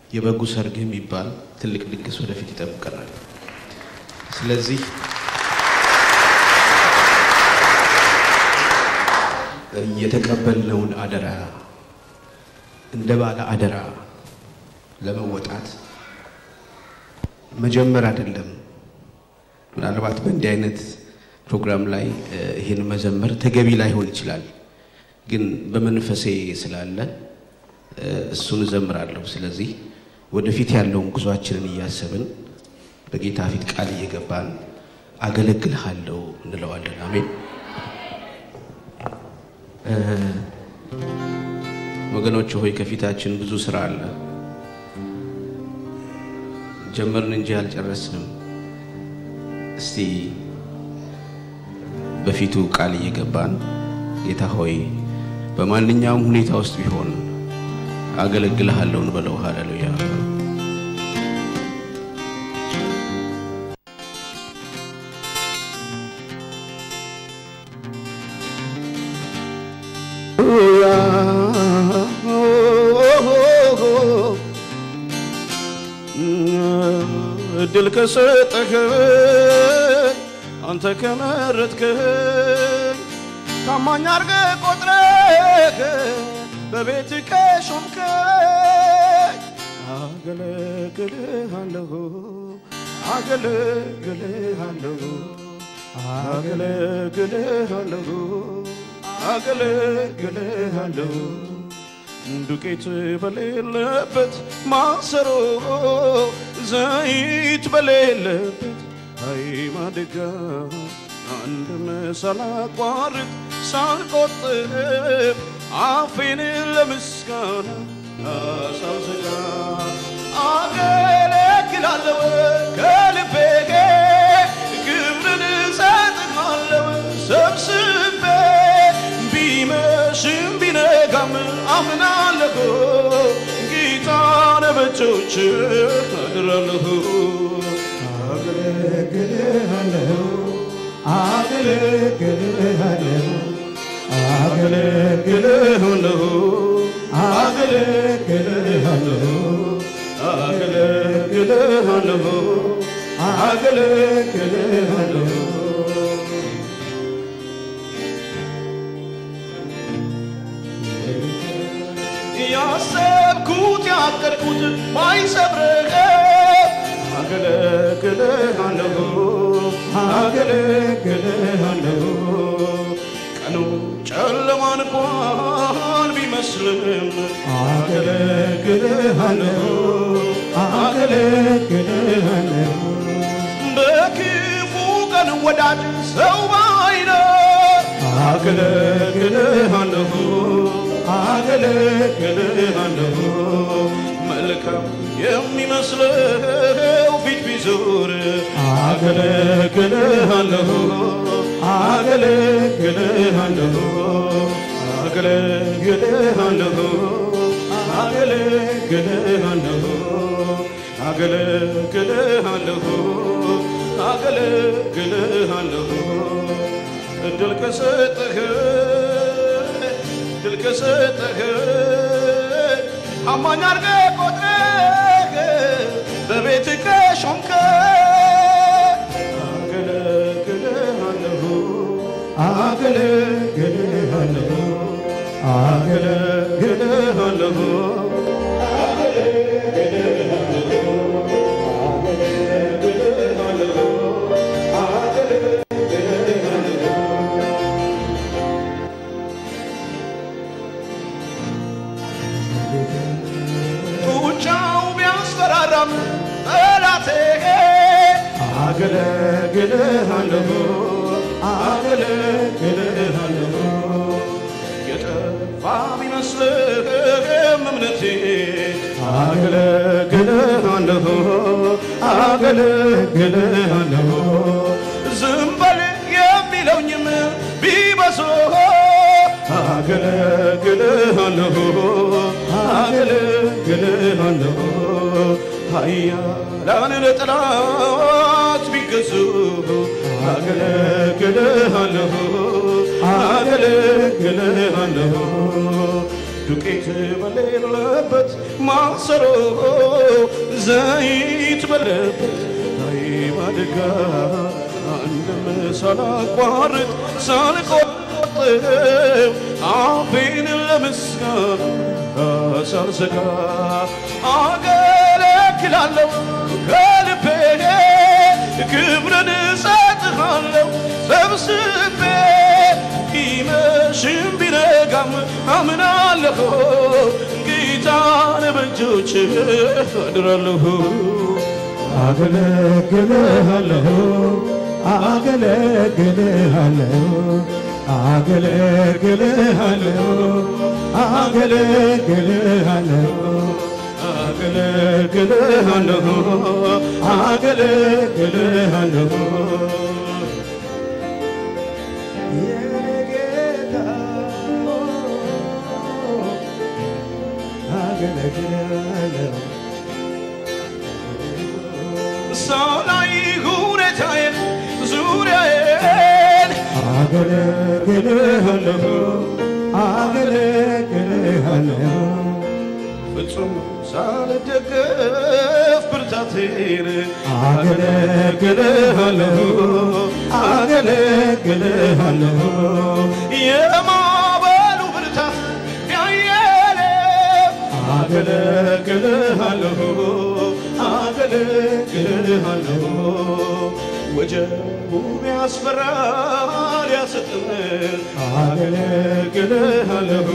የበጉ ሰርግ የሚባል ትልቅ ድግስ ወደፊት ይጠብቀናል። ስለዚህ የተቀበልነውን አደራ እንደ ባለ አደራ ለመወጣት መጀመር አይደለም። ምናልባት በእንዲህ አይነት ፕሮግራም ላይ ይህን መዘመር ተገቢ ላይሆን ይችላል፣ ግን በመንፈሴ ስላለ እሱን እዘምራለሁ። ስለዚህ ወደፊት ያለውን ጉዟችንን እያሰብን በጌታ ፊት ቃል እየገባን አገለግልሃለሁ እንለዋለን። አሜን። ወገኖች ሆይ ከፊታችን ብዙ ስራ አለ። ጀመርን እንጂ አልጨረስንም። እስቲ በፊቱ ቃል እየገባን ጌታ ሆይ በማንኛውም ሁኔታ ውስጥ ቢሆን አገለግልሃለሁ እንበለው። ሃሌሉያ። እድል ከሰጠህ አንተ ከመረጥክህ ታማኝ አድርገህ ቆጥረህ በቤት ከሾምከኝ አገለግልሃለሁ አገለግልሃለሁ አገለግልሃለሁ አገለግልሃለሁ ዱቄት በሌለበት ማሰሮ ዘይት በሌለበት አይ ማድጋ አንድም ሳላቋርጥ ሳልቆጥብ አፌን ለምስጋና ሳልዘጋ አገለግላለሁ ከልቤ ክብርን እሰጥሃለሁ ሰብስቤ ቢመሽም ቢነጋም አምናለሁ ጌታን በእጆች አድራለሁ አገለግልሃለሁ አገለግልሃለሁ አገለግልሃለሁ አገለግልሃለሁ አገለግልሃለሁ አገለግልሃለሁ ያሰብኩት ያቀድኩት ባይሰብርህ አገለግልሃለሁ አገለግልሃለሁ ቀኑ ጨለማ እንኳን ቢመስልም አገለግልሃለሁ አገለግልሃለሁ በክፉ ቀን ወዳጅ ሰው ባይኖር አገለግልሃለሁ አገለግልሃለሁ መልካም የሚመስለው ፊት ቢዞር አገለግልሃለሁ አገለግልሃለሁ አገለግልሃለሁ አገለግልሃለሁ አገለግልሃለሁ አገለግልሃለሁ እድል ከሰጠህ እድል ከሰጠህ አማኝ አድርገህ ቆጥረህ በቤት ከሾምከኝ አገለግልሃለሁ አገለግልሃለሁ አገለግልሃለሁ ጡጫው ቢያስፈራራም ጠላቴ አገለግልሃለሁ አገለግልሃለሁ የጠፋ ቢመስልህም እምነቴ አገለግልሃለሁ አገለግልሃለሁ ዝም በል የሚለውኝም ቢበሶ አገለግልሃለሁ አገለግልሃለሁ ኃያላን ለጠላት ቢገዙ አገለግልሃለሁ አገለግልሃለሁ ዱቄት በሌለበት ማሰሮ ዘይት በሌለበት አይ ማደጋ አንድም ሳላቋርጥ ሳልቆጥብ አፌን ለምስጋና ሳልዘጋ አገለግላለሁ ከልቤ ክብርን እሰጥሃለሁ ሰብስቤ ቢመሽም ቢነጋም አምናለሁ ጌታን በእጆች አድራለሁ አገለግልሃለሁ አገለግልሃለሁ አገለግልሃለሁ አገለግልሃለሁ አገለግልሃለሁ አገለግልሃለሁ የኔ ጌታ አገለግልሃለሁ ሳላይ ሁኔታዬን ዙሪያዬን አገለግልሃለሁ አገለግልሃለሁ ፍጹም ሳልደገፍ ብርታቴን አገለግልሃለሁ አገለግልሃለሁ የማዕበሉ ብርታት ያየለም አገለግልሃለሁ አገለግልሃለሁ ወጀቡ ያስፈራል ያሰጥማል አገለግልሃለሁ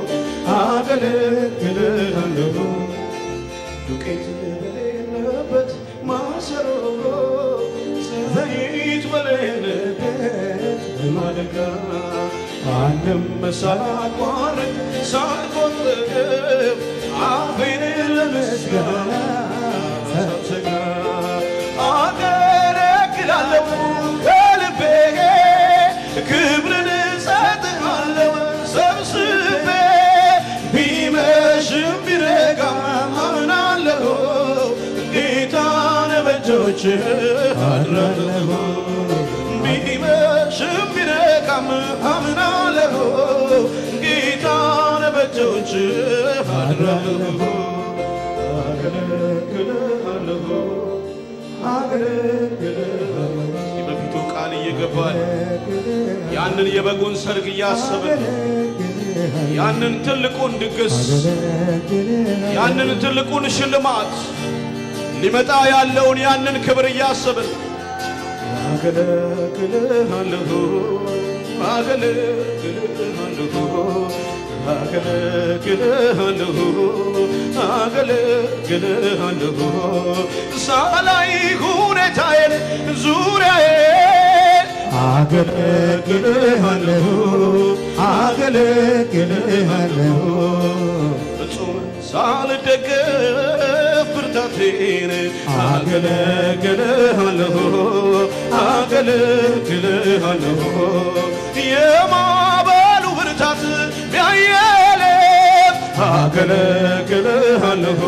አገለግልሃለሁ ዱቄት በሌለበት ማሰሮ ዘይት በሌለበት ማደጋ አንድም ሳላቋርጥ ሳልቆጥብ አፌን ለምስጋና ሳልዘጋ አገለግላለሁ ከልቤ ክብርን እሰጥሃለሁ ሰብስቤ ቢመሽም ቢነጋም አምናለሁ ጌታን በእጆች አድራለሁ ቢመሽም ቢነጋም አምናለሁ ጌታን በእጆች አድራለሁ አገለግልሃለሁ አገለግልሃለሁ በፊቱ ቃል እየገባን ያንን የበጉን ሰርግ እያሰብን ያንን ትልቁን ድግስ ያንን ትልቁን ሽልማት ሊመጣ ያለውን ያንን ክብር እያሰብን አገለግልሃለሁ አገለግልሃለሁ አገለግልሃለሁ አገለግልሃለሁ ሳላይ ሁኔታዬን ዙሪያዬን አገለግልሃለሁ አገለግልሃለሁ ፍጹም ሳልደገፍ ብርታቴን አገለግልሃለሁ አገለግልሃለሁ የማዕበሉ ብርታት ቢያየለም አገለግልሃለሁ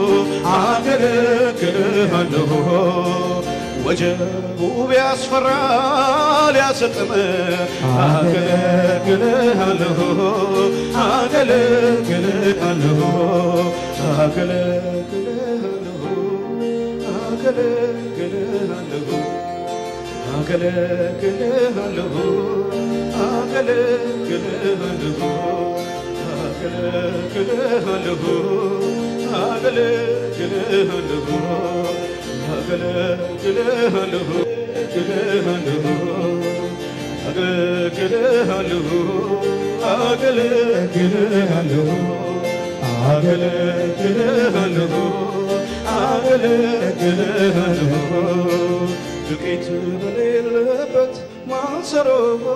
አገለግልሃለሁ ወጀቡ ቢያስፈራ ሊያሰጥም አገለግልሃለሁ አገለግልሃለሁ አገለግልሃለሁ አገለግልሃለሁ አገለግልሃለሁ አገለግልሃለሁ አገለግልሃለሁ አገለግልሃለሁ አገለግልሃለሁ አገለግልሃለሁ አገለግልሃለሁ አገለግልሃለሁ አገለግልሃለሁ ዱቄት በሌለበት ማሰሮ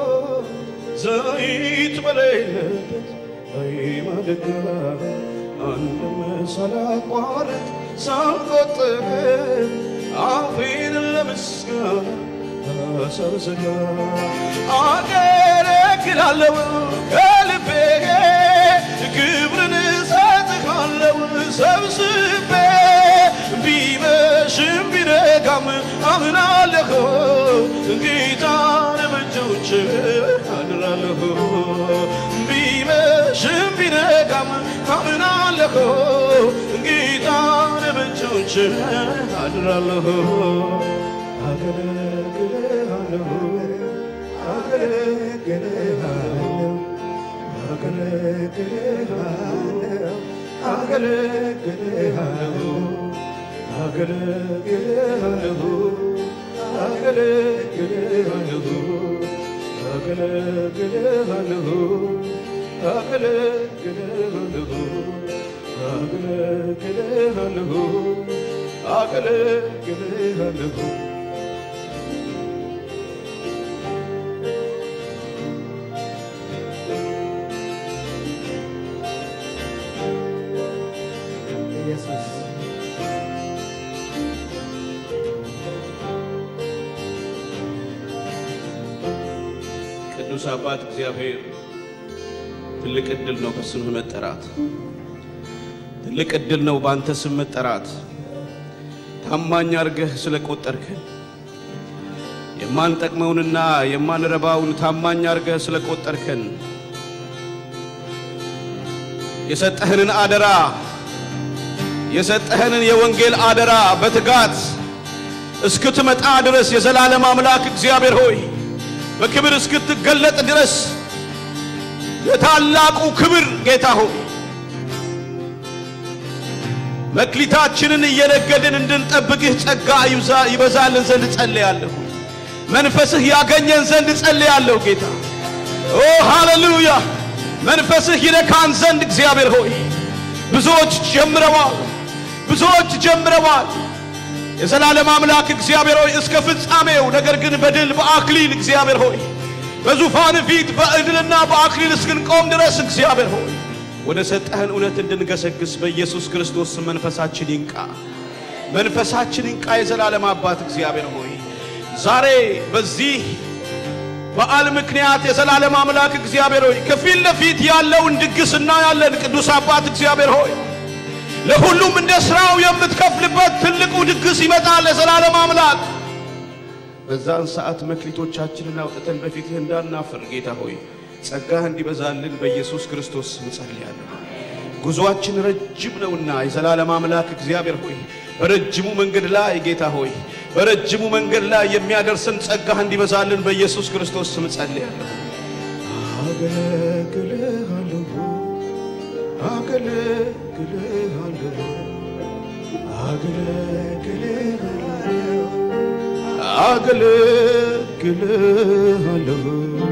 ዘይት በሌለበት አይ ማደጋ አንድም ሳላቋርጥ ሳልቆጥብ አፌን ለምስጋና ሳልዘጋ አገለግላለሁ ከልቤ ክብርን እሰጥሃለሁ ሰብስቤ ቢመሽም ቢነጋም አምናለሁ ጌታን በእጆች አድራለሁ ቢመሽም ቢነጋም በእግሮች አድራለሁ አገለግልሃለሁ አገለግልሃለሁ አገለግልሃለሁ አገለግልሃለሁ አገለግልሃለሁ አገለግልሃለሁ አገለግልሃለሁ አገለግልሃለሁ አገለግልሃለሁ አገለግልሃለሁ ኢየሱስ ቅዱስ አባት እግዚአብሔር ትልቅ ዕድል ነው በስምህ መጠራት። ትልቅ ዕድል ነው በአንተ ስም መጠራት። ታማኝ አድርገህ ስለቆጠርከን የማንጠቅመውንና የማንረባውን ታማኝ አድርገህ ስለቆጠርከን የሰጠህንን አደራ የሰጠህንን የወንጌል አደራ በትጋት እስክትመጣ ድረስ የዘላለም አምላክ እግዚአብሔር ሆይ በክብር እስክትገለጥ ድረስ የታላቁ ክብር ጌታ ሆይ መክሊታችንን እየነገድን እንድንጠብቅህ ጸጋ ይብዛ- ይበዛልን ዘንድ ጸልያለሁ። መንፈስህ ያገኘን ዘንድ ጸልያለሁ ጌታ ኦ ሃሌሉያ። መንፈስህ ይነካን ዘንድ እግዚአብሔር ሆይ ብዙዎች ጀምረዋል፣ ብዙዎች ጀምረዋል። የዘላለም አምላክ እግዚአብሔር ሆይ እስከ ፍጻሜው ነገር ግን በድል በአክሊል እግዚአብሔር ሆይ በዙፋን ፊት በእድልና በአክሊል እስክንቆም ድረስ እግዚአብሔር ሆይ ወደ ሰጠህን እውነት እንድንገሰግስ በኢየሱስ ክርስቶስ ስም መንፈሳችን ይንቃ፣ መንፈሳችን ይንቃ። የዘላለም አባት እግዚአብሔር ሆይ ዛሬ በዚህ በዓል ምክንያት የዘላለም አምላክ እግዚአብሔር ሆይ ከፊት ለፊት ያለውን ድግስ እናያለን። ቅዱስ አባት እግዚአብሔር ሆይ ለሁሉም እንደ ሥራው የምትከፍልበት ትልቁ ድግስ ይመጣል። የዘላለም አምላክ በዛን ሰዓት መክሊቶቻችንን አውጥተን በፊትህ እንዳናፍር ጌታ ሆይ ጸጋህ እንዲበዛልን በኢየሱስ ክርስቶስ ስም ጸልያለሁ። ጉዞአችን ረጅም ነውና የዘላለም አምላክ እግዚአብሔር ሆይ በረጅሙ መንገድ ላይ ጌታ ሆይ በረጅሙ መንገድ ላይ የሚያደርሰን ጸጋህ እንዲበዛልን በኢየሱስ ክርስቶስ ስም ጸልያለሁ። አገለግልሃለሁ አገለግልሃለሁ አገለግልሃለሁ አገለግልሃለሁ